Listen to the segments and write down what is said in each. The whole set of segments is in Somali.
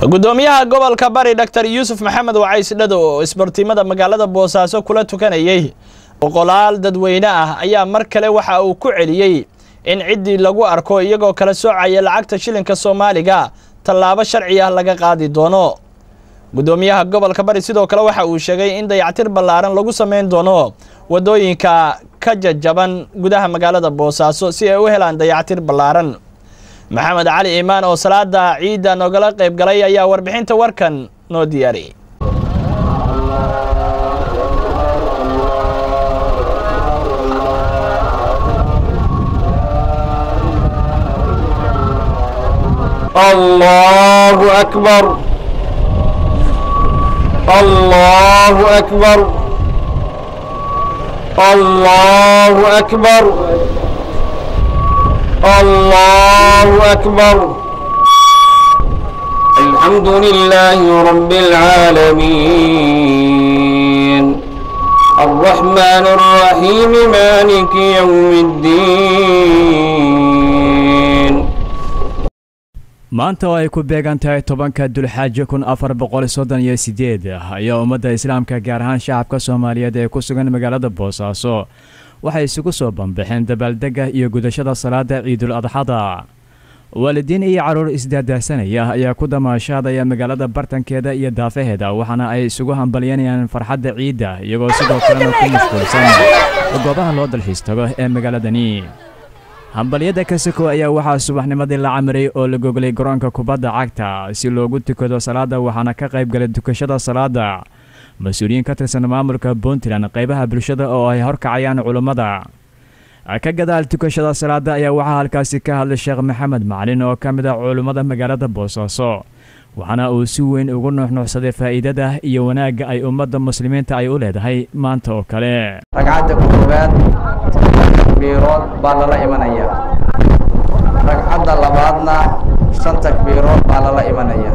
gudoomiyaha gobolka bari dr yuusuf maxamed wacays dhado oo isbartiimada magaalada boosaaso kula tukanayey boqolaal dadweyne ah ayaa mar kale waxa uu ku celiyey in ciddii lagu arko iyagoo kala soocaya lacagta shilinka soomaaliga tallaabo sharci ah laga qaadi doono gudoomiyaha gobolka bari sidoo kale waxa uu sheegay in dayactir ballaaran lagu samayn doono waddooyinka ka jajaban gudaha magaalada boosaaso si ay u helaan dayactir ballaaran maxamed cali iimaan oo salaada ciidda noogala qayb galay ayaa warbixinta warkan noo diyaariyey الله أكبر الله أكبر الله أكبر الله أكبر الحمد لله رب العالمين الرحمن الرحيم مالك يوم الدين maanta oo ay ku beegan tahay tobanka dulxaajo kun afar boqol soddon iyo sideed ayaa ummadda islaamka gaar ahaan shacabka soomaaliyeed ee ku sugan magaalada boosaaso waxay isugu soo bambaxeen dabaaldegga iyo gudashada salaada ciidul adxada waalidiin iyo carruur isdaadaahsanaya ayaa ku damaashaadaya magaalada bartankeeda iyo daafaheeda waxaana ay isugu hambalyanayaan farxadda ciidda iyagoo sidoo kalena ku mashquulsan goobaha loo dalxiis tago ee magaaladani hambalyada kasako ayaa waxaa subaxnimadii la camiray oo la goglay garoonka kubadda cagta si loogu tukado salaada waxaana ka qayb galay tukashada salaada mas-uuliyiin ka tirsan maamulka puntland qaybaha bulshada oo ay horkacayaan culummada ka gadaal tukashada salaada ayaa waxaa halkaasi ka hadlay sheekh maxamed macalin oo ka mid ah culummada magaalada boosaaso waxaana uu si weyn ugu nuuxnuuxsaday faa'iidada iyo wanaagga ay ummadda muslimiinta ay u leedahay maanta oo kale ragcadda koowaad takbiirood baa lala imanaya ragcadda labaadna shan takbiirood baa lala imanaya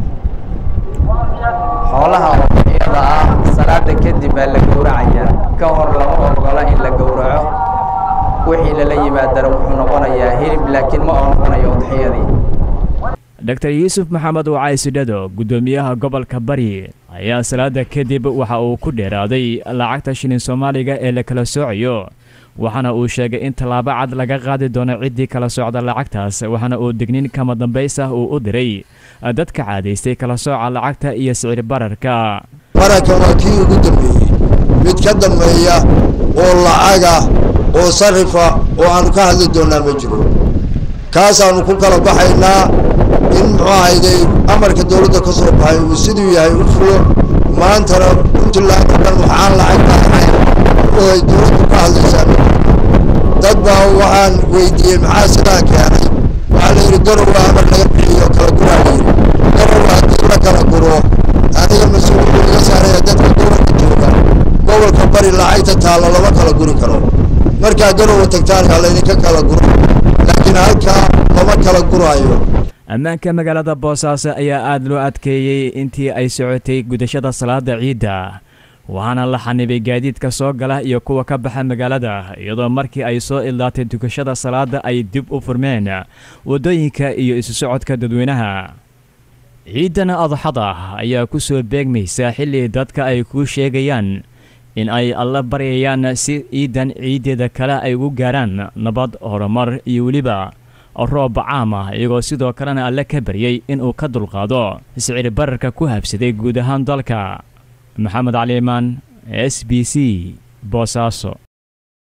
xoolaha iyada ah salaada kadib baa la gowracaya ka hor lama ogola in la gowraco wixii lala yimaadana wuxuu noqonayaa hilib laakiin ma oo noqonayo udxiyadii dr yuusuf maxamed wacaysidhado guddoomiyaha gobolka bari ayaa salaada kadib waxa uu ku dheeraaday lacagta shilin soomaaliga ee la kala soocayo waxaana uu sheegay in tallaabo cad laga qaadi doono ciddii kala socda lacagtaas waxaana uu dignin kama dambays ah uu u diray dadka caadaystay kala sooca lacagta iyo sicir bararka barankan waa kii ugu dambeeyey mid ka dambeeya oo lacaga oo sarifa oo aanu ka hadli doonnaa ma jiro kaasaannu ku kala baxaynaa in muxuu ahayday amarka dowladda ka soo baxay uu siduu yahay u fulo maantana puntland oo dhan waxaan lacagta ahayn oo ay dowladdu ka hadlaysaa dad baa waxaan weydiiyey maxaa sidaa keenay waxaa la yidhi garowa amar laga bixiyo kala guraa la yidhi garowa haddii la kala guro aniga mas-uuliyaddu laga saaraya dadka gobolka jooga gobolka bari lacagta taalla lama kala guri karo markaa garowa tagtaan ha laydinka kala guro laakiin halkaa lama kala guraayo ammaanka magaalada boosaaso ayaa aada loo adkeeyey intii ay socotay gudashada salaada ciidda waxaana la xanibay gaadiidka soo gala iyo kuwa ka baxa magaalada iyadoo markii ay soo ildaatay tukashada salaada ay dib u furmeen waddooyinka iyo isu socodka dadweynaha ciidan adxada ayaa ku soo beegmaysa xilli dadka ay kuu sheegayaan in ay alla baryayaan si ciidan ciiddeeda kale ay ugu gaaraan nabad horumar iyo weliba roob caam ah iyagoo sidoo kalena alle ka baryey inuu ka dulqaado sicir bararka ku habsaday guud ahaan dalka maxamed cali imaan s b c boosaaso